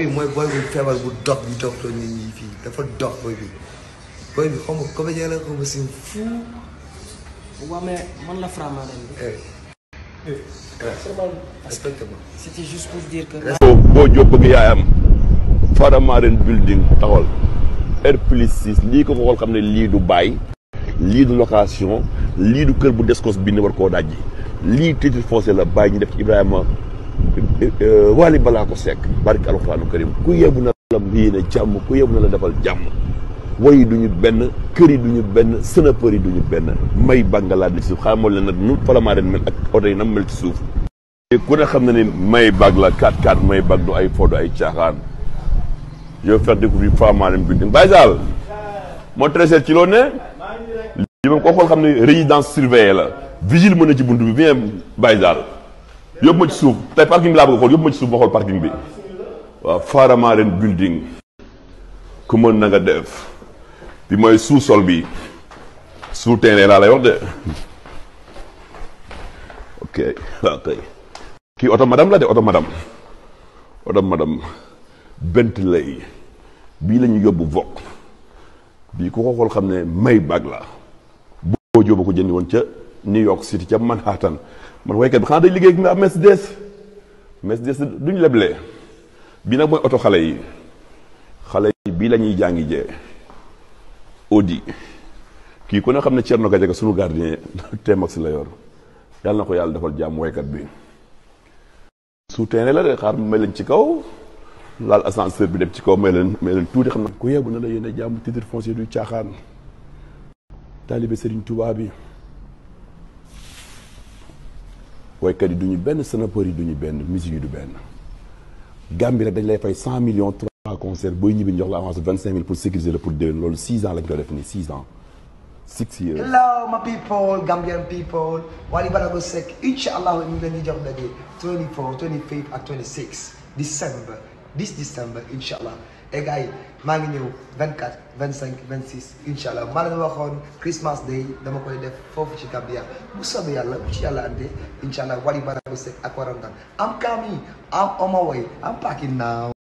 bi mooy booy bu feebar bu dox bi dox loo nit ñi fii dafa dox booy bi booy bi xaw ma comédien la xaw ma si fou. waaw mais man la Faramareen bi. eh respecte ma. c'était juste pour dire que. boo boo jóg bëgg yaayam Faramareen building taxawal R plus 6 lii ko xool xam ne lii du baay lii du location lii du kër bu descos bi ne war koo dajji lii titre foncier la bàyyi ñu def ci Ibrahima Wali balaa ko sekk barki alxuraanu karim ku yebu na la yéene jàmm ku yebu na la defal jàmm woyi duñu benn kër yi duñu benn sënapër yi duñu benn may bàngalaat ci suuf xamal leen nag nu Faramareen mel ak oto yi nam mel ci suuf ku ne xam na ni may bag la 4-4 may bag du ay fo du ay caaxaan je vais faire découvrir Faramareen building Baye Sall moo trésor ci loo ne li ma ko xool xam ne résidence surveillée la vigile mën na ci buntu bi bien Baye Sall yóbbu ma ci suuf tey parking bi laa bëgg a xool yóbbu ma ci suuf ma xool parking bi waaw Faramareen building ku mën na nga def bi mooy sous-sol bi sous terrain laa lay wax de ok waaw kay kii oto madame la de oto madame oto madame Bentley bii la ñu yóbbu Vogue bii ku ko xool xam ne may bag la boo jóoba ko jëndi woon ca New York City ca Manhattan man waykat bi xanaa day liggéey nga Mercedes Mercedes duñ leble bii nag mooy oto xale yi xale yi bii la ñuy jàngi jee Audi kii ku ne xam ne Thierno Gadiaga sunu gardien T-Max la yor yàlla na ko yàlla defal jàmm waykat bi souterrain la de xaar may leen ci kaw laal ascenseur bi dem ci kaw may leen may leen tuuti xam na ku yebu na la yéene jàmm titre foncier du caaxaan taalibe Serigne Touba bi waykat yi du ñu benn sanapeur yi du ñu benn musique yi du benn Gambie rek dañ lay fay cent millions trois concerts booy ñibbi jox la avance vingt cinq mille pour sécuriser la pour déwén loolu six ans lañ ko def nii six ans six years hello my people Gambian people Wally Ballago Seck incha allah ñu ngi leen di jox daje 24 25 ak 26 December this December incha allah et gars yi maa ngi ñëw 24 25 26 incha allah maa leen waxoon Christmas day dama koy def foofu ci Gambia bu soobee yàlla bu ci yàlla andee incha allah Wally Ballago Seck ak warangan I'm coming I'm on my way I'm packing now.